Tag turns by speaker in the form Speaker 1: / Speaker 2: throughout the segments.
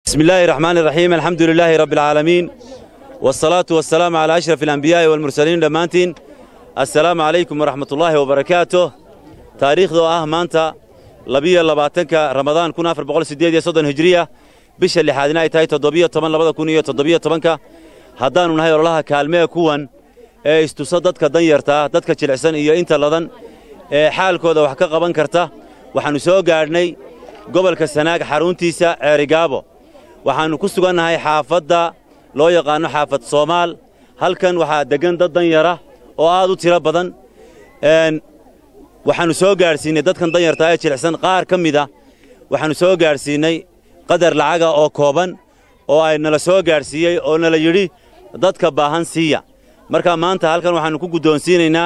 Speaker 1: بسم الله الرحمن الرحيم الحمد لله رب العالمين والصلاة والسلام على أشرف الأنبياء والمرسلين دمانتين السلام عليكم ورحمة الله وبركاته تاريخ ذو آه مانتا لبيا لباتنك رمضان كنا في بقول سديد يصدن هجرية بش اللي حادنا يتاي تضبية طبعا لبدا كونية تضبية طبعا هدان نهاي الله كالمية كوان ee istusa dadka danyartaa dadka jilicsan iyo inta ladan ee xaalkooda wax ka qaban karta waxaannu soo gaadhnay gobolka sanaag xaruntiisa ceerigaabo waxaannu ku sugannahay xaafadda loo yaqaanno xaafad soomaal halkan waxaa deggan dad danyara oo aad u tiro badan waxaannu soo gaadhsiinnay dadkan danyartaa ee jilicsan qaar ka mida waxaannu soo gaadhsiinnay qadar lacaga oo kooban oo ay nala soo gaadhsiiyey oo nala yidhi dadka baahan siiya marka maanta halkan waxaannu ku guddoonsiinaynaa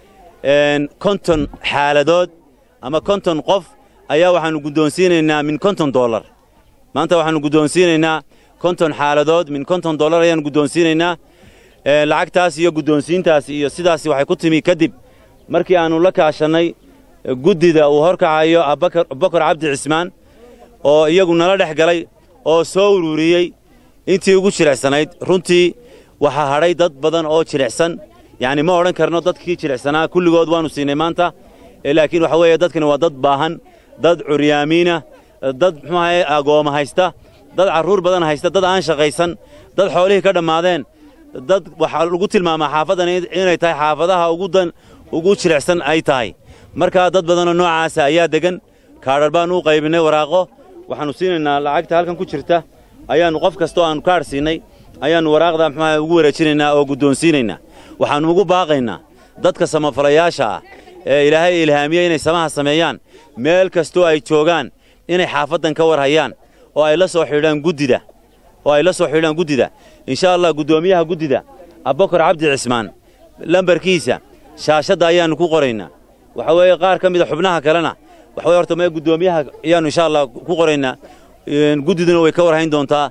Speaker 1: konton xaaladood ama konton qof ayaa waxaannu guddoonsiinaynaa min konton dollar maanta waxaannu guddoonsiinaynaa konton xaaladood min konton dollar ayaannu guddoonsiinaynaa lacagtaas iyo guddoonsiintaas iyo sidaas waxay ku timi kadib markii aannu la kaashannay guddida uu horkacayo abubakar cabdi cismaan oo iyagu nala dhex galay oo soo ururiyey intii ugu jilicsanayd runtii waxaa hadhay dad badan oo jilicsan yacni ma odhan karno dadkii jilicsanaa kulligood waannu siinay maanta laakiin waxa weeye dadkani waa dad baahan dad curyaamiina dad muxuu ahaye agooma haysta dad carruur badan haysta dad aan shaqaysan dad xoolihii ka dhammaadeen dad waxaa lagu tilmaamaa xaafaddan inay tahay xaafadaha ugu dan ugu jilicsan ay tahay markaa dad badanoo noocaasa ayaa deggan kaadhar baannu u qaybinnay waraaqo waxaannu siinaynaa lacagta halkan ku jirta ayaannu qof kastoo aannu kaadh siinay ayaannu waraaqda muxuaha ugu wareejinaynaa oo guddoonsiinaynaa waxaannu ugu baaqaynaa dadka samafalayaasha ah ee ilaahay ilhaamiyey inay samaha sameeyaan meel kastoo ay joogaan inay xaafaddan ka war hayaan oo ay la soo xidhaan guddida oo ay la soo xidhaan guddida insha allah guddoomiyaha guddida abbakar cabdi cismaan lambarkiisa shaashadda ayaannu ku qoraynaa waxa weeye qaar ka mida xubnaha kalena waxa weye horta mee guddoomiyaha ayaannu insha allah ku qoraynaa guddiduna way ka warhayn doontaa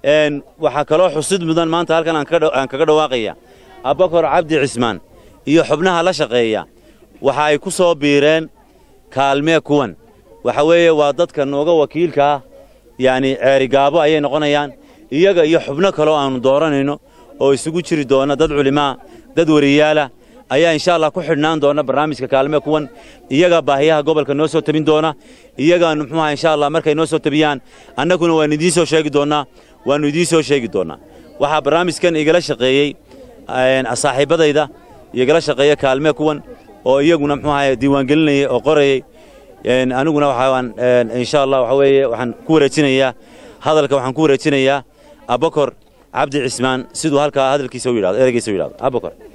Speaker 1: waxaa kaloo xusid mudan maanta halkan aan kaga dhawaaqaya abbakar cabdi cismaan iyo xubnaha la shaqeeya waxa ay ku soo biireen kaalmee kuwan waxa weeye waa dadka nooga wakiilka ah yacni ceerigaabo ayay noqonayaan iyaga iyo xubno kaloo aannu dooranayno oo isugu jiri doona dad culimaa dad wariyaala ayaa insha allah ku xidhnaan doona barnaamijka kaalmee kuwan iyagaa baahiyaha gobolka noo soo tabin doona iyagaanu muxuuaha insha allah markay noo soo tabiyaan annaguna waannu idiin soo sheegi doonnaa waannu idiin soo sheegi doonnaa waxaa barnaamijkan igala shaqeeyey saaxiibbadayda igala shaqeeya kaalmee kuwan oo iyaguna muxuu ahaye diiwaangelinayay oo qorayey aniguna waxaan insha allah waxa weeye waxaan ku wareejinayaa hadalka waxaan ku wareejinayaa abakor cabdi cismaan siduu halkaa hadalkiisa u yidhahdo ereygiisa u yidhahdo abakor